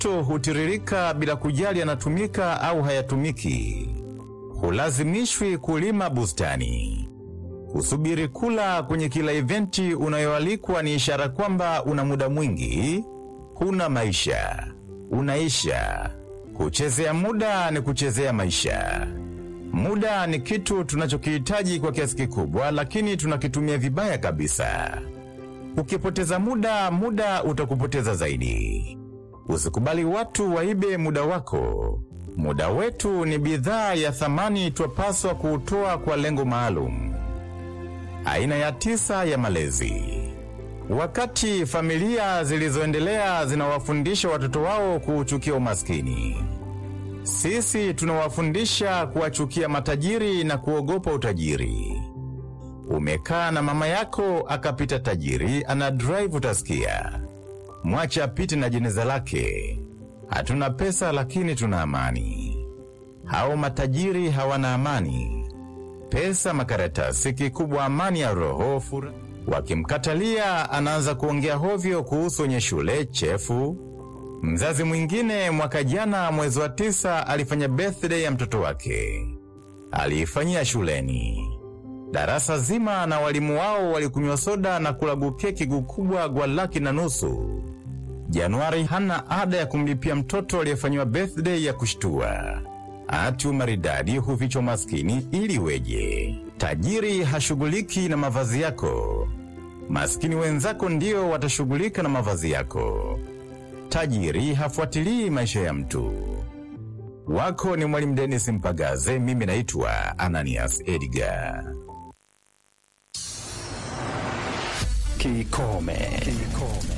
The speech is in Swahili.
mapato hutiririka bila kujali yanatumika au hayatumiki. Hulazimishwi kulima bustani. Kusubiri kula kwenye kila eventi unayoalikwa ni ishara kwamba una muda mwingi, huna maisha, unaisha. Kuchezea muda ni kuchezea maisha. Muda ni kitu tunachokihitaji kwa kiasi kikubwa, lakini tunakitumia vibaya kabisa. Ukipoteza muda, muda utakupoteza zaidi. Usikubali watu waibe muda wako. Muda wetu ni bidhaa ya thamani, twapaswa kuutoa kwa lengo maalum. Aina ya tisa ya malezi. Wakati familia zilizoendelea zinawafundisha watoto wao kuuchukia umaskini, sisi tunawafundisha kuwachukia matajiri na kuogopa utajiri. Umekaa na mama yako akapita tajiri, ana drive, utasikia mwache apite na jeneza lake. Hatuna pesa lakini tuna amani. Hao matajiri hawana amani, pesa, makaratasi, kikubwa amani ya roho, furaha. Wakimkatalia anaanza kuongea hovyo kuhusu wenye shule chefu. Mzazi mwingine mwaka jana mwezi wa tisa alifanya birthday ya mtoto wake, aliifanyia shuleni. Darasa zima na walimu wao walikunywa soda na kula gukeki gukubwa gwa laki na nusu. Januari hana ada ya kumlipia mtoto aliyefanyiwa birthday ya kushtua. Ati umaridadi hufichwa maskini ili weje? Tajiri hashughuliki na mavazi yako, maskini wenzako ndio watashughulika na mavazi yako. Tajiri hafuatilii maisha ya mtu. Wako ni Mwalimu Dennis Mpagaze, mimi naitwa Ananias Edgar. Kikome. Kikome.